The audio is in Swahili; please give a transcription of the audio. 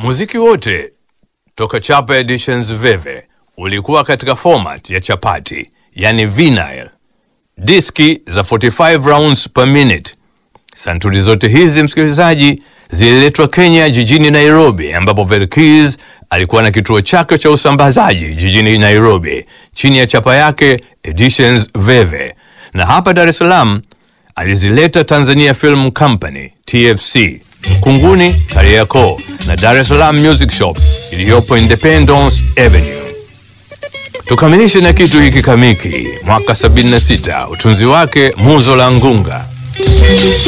Muziki wote toka Chapa Editions Veve ulikuwa katika format ya chapati, yani vinyl, diski za 45 rounds per minute. Santuri zote hizi msikilizaji, zililetwa Kenya jijini Nairobi, ambapo Verkis alikuwa na kituo chake cha usambazaji jijini Nairobi chini ya chapa yake Editions Veve, na hapa Dar es Salaam alizileta Tanzania Film Company TFC, Kunguni, Kariakoo na Dar es Salaam Music Shop iliyopo Independence Avenue. Tukamilishe na kitu hiki kamiki, mwaka 76, utunzi wake Muzo la Ngunga.